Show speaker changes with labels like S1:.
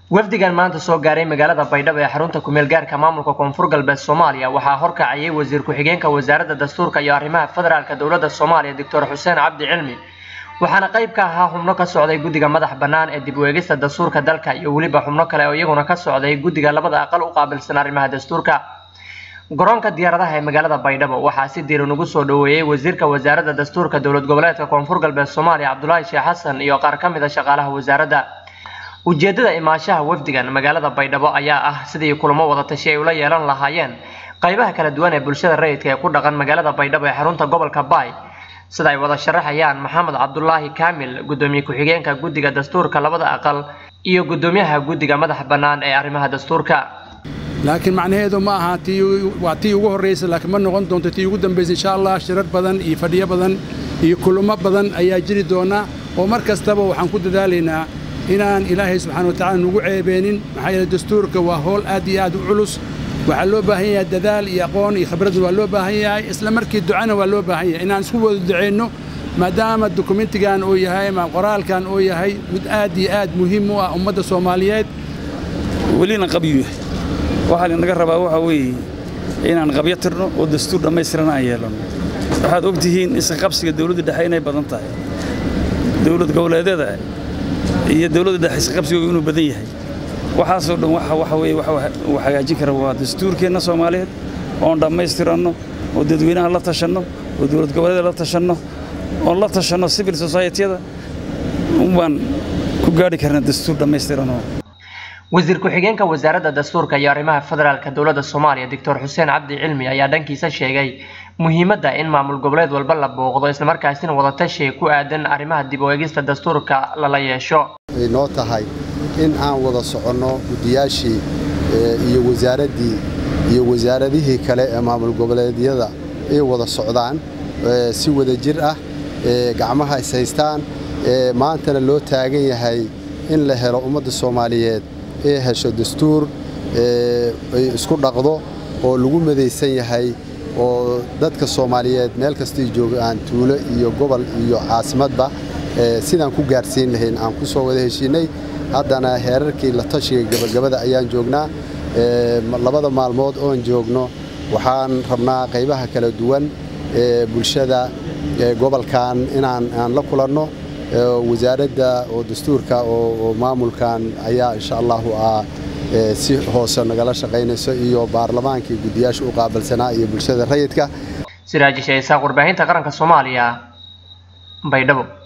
S1: wafdigan maanta soo gaaray magaalada baydhabo ee xarunta kumeel gaarka maamulka koonfur galbeed soomaaliya waxaa horkacayay wasiir ku-xigeenka wasaaradda dastuurka iyo arrimaha federaalka dowladda soomaaliya doctor xuseen cabdi cilmi waxaana qayb ka ahaa xubno ka socday guddiga madax bannaan ee dib u eegista dastuurka dalka iyo weliba xubno kale oo iyaguna ka socday guddiga labada aqal u qaabilsan arrimaha dastuurka garoonka diyaaradaha ee magaalada baydhabo waxaa si diiran ugu soo dhoweeyey wasiirka wasaaradda dastuurka dowlad goboleedka koonfur galbeed soomaaliya cabdulaahi sheekh xasan iyo qaar ka mid a shaqaalaha wasaaradda ujeedada imaashaha wafdigan magaalada baydhabo ayaa ah sidii kulamo wada tashi ay ula yeelan lahaayeen qaybaha kala duwan ee bulshada rayidka ee ku dhaqan magaalada baydhabo ee xarunta gobolka baay sida ay wada sharaxayaan maxamed cabdulaahi kaamil gudoomiye ku-xigeenka guddiga dastuurka labada aqal iyo gudoomiyaha guddiga madax bannaan ee arrimaha dastuurka
S2: laakiin macnaheedu ma aha waa tii ugu horraysa laakiin ma noqon doonto tii ugu dambaysa insha allah shirar badan iyo fadhiyo badan iyo kulamo badan ayaa jiri doona oo mar kastaba waxaan ku dadaalaynaa inaan ilaahay subxana wa tacala nugu ceebeenin maxaa yeele dastuurka waa howl aad iyo aad u culus waxaa loo baahan yahay dadaal iyo aqoon iyo khibradna waa loo baahan yahay isla markii ducana waa loo baahan yahay inaan isku wada duceenno maadaama dokumentigan uu yahay ama qoraalkan uu yahay mid aad iyo aad muhiim u ah ummadda soomaaliyeed
S3: welina qabyu yahay waxaa linaga rabaa waxaa weeye inaan qabyo tirno oo dastuur dhammaystirana aan yeelanno waxaad og tihiin iska qabsiga dawladda dhexe inay badan tahay dawlad goboleedyada iyo dawladda dhexe iska qabsigooga inuu badan yahay waxaasoo dhan waxa waxa weeye waxa uu hagaajin kara waa dastuurkeenna soomaaliyeed oon dhammaystiranno oo dadweynaha la tashanno oo dawlad goboleeda la tashanno oon la tashanno civil society-yada unbaan ku gaadhi karnaa dastuur dhammaystiranoo
S1: wasiir ku-xigeenka wasaaradda dastuurka iyo arrimaha federaalka dowladda soomaaliya doctor xuseen cabdi cilmi ayaa dhankiisa sheegay muhiimadda in maamul goboleed walba la booqdo islamarkaasina wadatashi ku aadan arrimaha dib u eegista dastuurka lala yeesho
S4: ay noo tahay in aan wada soconno guddiyaashii iyo wasaaraddii iyo wasaaradihii kale ee maamul goboleedyada ay wada socdaan si wada jir ah gacmaha is haystaan maantana loo taagan yahay in la helo ummadda soomaaliyeed ee hesho dastuur ay isku dhaqdo oo lagu madaysan yahay oo dadka soomaaliyeed meel kastay joogaan tuulo iyo gobol iyo caasimadba sidaan ku gaarsiin lahayn aan ku soo wada heshiinay haddana heerarkii la tashiga gabagabada ayaan joognaa labada maalmood oon joogno waxaan rabnaa qaybaha kala duwan ee bulshada gobolkan inaan aan la kulanno wasaaradda oo dastuurka oo maamulkan ayaa insha allahu ah si hoose nagala shaqaynayso iyo baarlamaankii guddiyaasha u qaabilsanaa iyo bulshada rayidka
S1: siraajisha isaaq warbaahinta qaranka soomaaliya baydhabo